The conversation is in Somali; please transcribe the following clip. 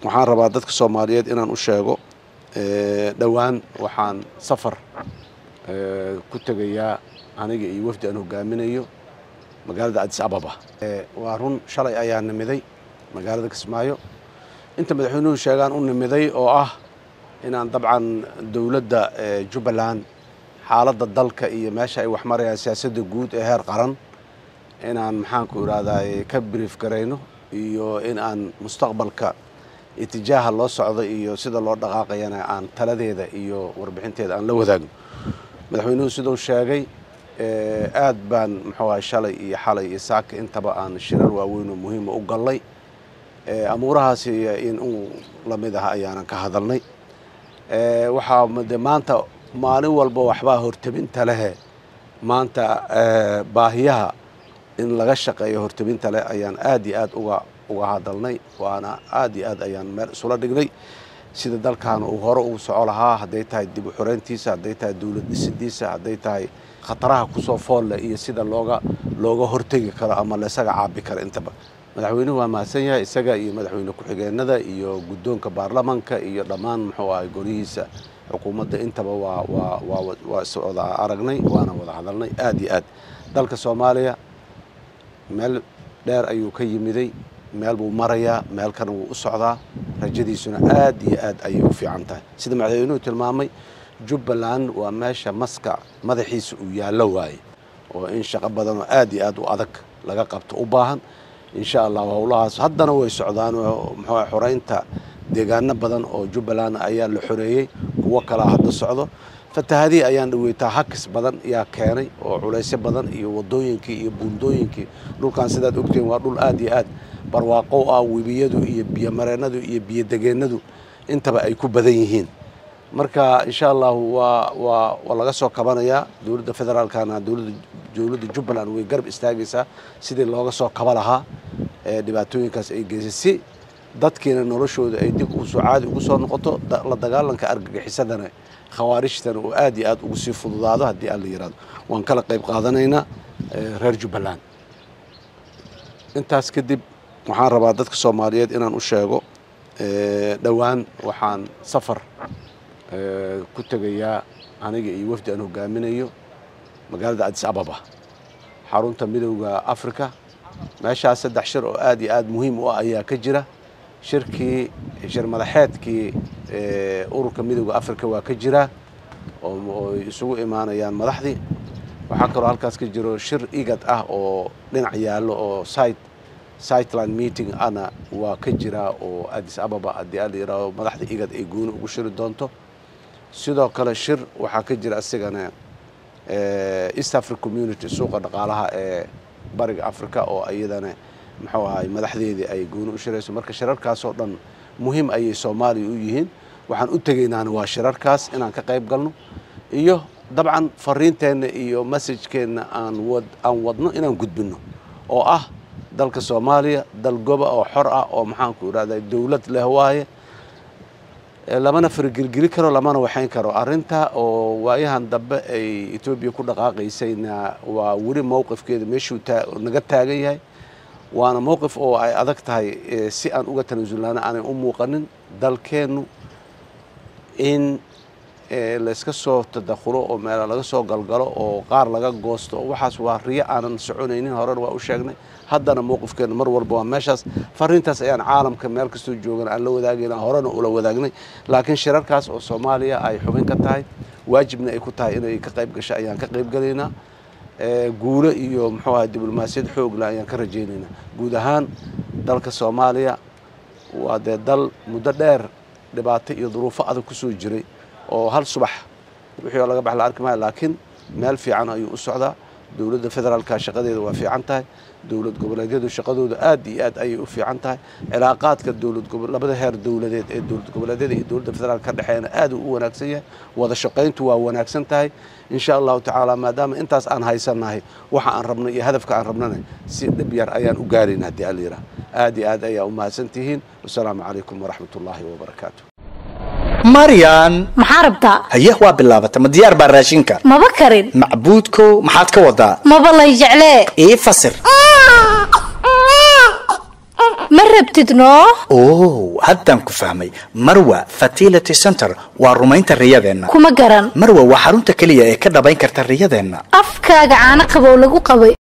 waxaan rabaa dadka soomaaliyeed inaan u sheego dhowaan waxaan safar ku tegayaa aniga iyo wafdi aan hogaaminayo magaalada adis ababa waa run shalay ayaa nimiday magaalada kismaayo inta madaxweynuhu sheegaan u nimiday oo ah inaan dabcan dowladda jubbaland xaaladda dalka iyo meesha ay wax marayaan siyaasadda guud ee heer qaran inaan maxaanku idhahdaa ka brief garayno iyo in aan mustaqbalka itijaaha loo socdo iyo sida loo dhaqaaqayana aan taladeeda iyo warbixinteeda aan la wadaagno madaxweynuhu siduu sheegay aad baan muxuu ahay shalay iyo xalay iyo saaka intaba aan shirar waaweyn oo muhiima u gallay amuurahaasi in uu lamid ah ayaanan ka hadalnay waxaa de maanta maalin walba waxbaa hortebinta lehe maanta baahiyaha in laga shaqeeyo hortebinta leh ayaan aad iyo aad uga uga hadalnay waana aad iyo aad ayaan meel isula dhignay sida dalkan uu hore ugu soco lahaa hadday tahay dib u xoreyntiisa hadday tahay dowlad dhisidiisa hadday tahay khataraha kusoo foolle iyo sida looga looga hortegi karo ama laisaga caabi karo intaba madaxweynuhu waa mahadsan yahay isaga iyo madaxweyne ku-xigeenada iyo guddoonka baarlamanka iyo dhammaan muxuu ahay golihiisa xukuumadda intaba waa waa waa waa is wada aragnay waana wada hadalnay aad iyo aad dalka soomaaliya meel dheer ayuu ka yimiday meel buu marayaa meelkana wuu u socdaa rajadiisuna aad iyo aad ayay u fiican tahay sida madaxweynuhu tilmaamay jubbaland waa meesha maska madaxiisa uu yaallo waaye oo in shaqo badan oo aad iyo aad u adag laga qabto u baahan insha allah howlahaas haddana way socdaan muxuu xoreynta deegaano badan oo jubbaland ayaa la xoreeyey kuwo kalaa hadda socdo fatahadii ayaan dhaweytaa hakis badan yaa keenay oo culaysyo badan iyo wadooyinkii iyo buundooyinkii dhulkan sidaad ogteen waa dhul aad iyo aad barwaaqow ah webiyadu iyo biyomareenadu iyo biyodegeennadu intaba ay ku badan yihiin marka insha allahu waa waa waa laga soo kabanayaa dowladda federaalkana dowladda dowladda jubbaland way garab istaagaysaa sidii looga soo kaba lahaa ee dhibaatooyinkaas ay geysay si dadkiina noloshooda ay dib usoo caadi ugu soo noqoto la dagaalanka argagixisadana khawaarijtana uu aad iyo aad ugu sii fududaado haddii aan la yihahdo waan kala qayb qaadanaynaa reer jubbaland intaas kadib waxaan rabaa dadka soomaaliyeed inaan u sheego dhowaan waxaan safar ku tegayaa aniga iyo wafdi aan hogaaminayo magaalada adis ababa xarunta midowda africa meeshaas saddex shir oo aad iyo aad muhiim u ah ayaa ka jira shirkii shir madaxeedkii ururka midowda africa waa ka jira oo isugu imaanayaan madaxdii waxaa kaloo halkaas ka jiro shir igad ah oo dhinac yaallo oo site siteland meeting ana waa ka jiraa oo adis ababa haddii a la yidhaahdo madaxda igad ay gooni ugu shiri doonto sidoo kale shir waxaa ka jira asigana east africa community suuqa dhaqaalaha ee bariga africa oo iyadana muxuu ahay madaxdeedii ay gooni u shirayso marka shirarkaasoo dhan muhiim ayay soomaaliya u yihiin waxaan u tegaynaana waa shirarkaas inaan ka qayb galno iyo dabcan fariinteenna iyo masajkeenna aan wad aan wadno inaan gudbinno oo ah dalka soomaaliya dal goba oo xor ah oo maxaanku idhahda dowlad leh waaye lamana fargelgeli karo lamana waxayn karo arrinta oo waayahan dambe ay etoobiya ku dhaqaaqaysayna waa weli mowqifkeeda meeshuu naga taagan yahay waana mowqif oo ay adag tahay si aan uga tanaasulnaana aanay u muuqanin dalkeennu in layska soo tadakhulo oo meela laga soo galgalo oo qaar laga goosto waxaas waa riyo aanan soconaynin horena waa u sheegnay haddana mowqifkeena mar walba waa meeshaas fariintaas ayaan caalamka meel kastoo joogan aan la wadaagayna horena ula wadaagnay laakiin shirarkaas oo soomaaliya ay xubin ka tahay waajibna ay ku tahay inay ka qayb gasho ayaan ka qayb galaynaa guulo iyo muxuu ahay diblomaasiyad xoogla ayaan ka rajaynaynaa guud ahaan dalka soomaaliya waa dee dal muddo dheer dhibaato iyo duruufo adag ku soo jiray oo hal subax wixii oo laga bax la arki maayo laakiin meel fiican ayuu u socdaa dowladda federaalka shaqadeeda waa fiican tahay dowlad goboleedyadu shaqadooda aad iyo aad ayay u fiican tahay cilaaqaadka dowlad labada heer dowladeed ee dowlad goboleedyada iyo dowladda federaalka ka dhexeeyana aad uu u wanaagsan yahay wada shaqayntu waa wanaagsan tahay insha allahu tacaala maadaama intaas aan haysannahay waxa aan rabno iyo hadafka aan rabnana si dhib yar ayaan u gaarayna haddii ala yidhaah aad iyo aad ayaa u mahadsan tihiin wasalaamu calaykum waraxmat ullaahi wabarakaatu maryan maxaa rabtaa haye waa bilaabata ma diyaar baa raashinka maba karin macbuudkow maxaad ka wadaa maba lay jeclee ii fasir ma rabtid noo oh haddaan ku fahmay marwa fertility center waa rumaynta riyadeenna kuma garan marwa waa xarunta keliya ee ka dhabayn karta riyadeenna afkaaga caano qabow lagu qabay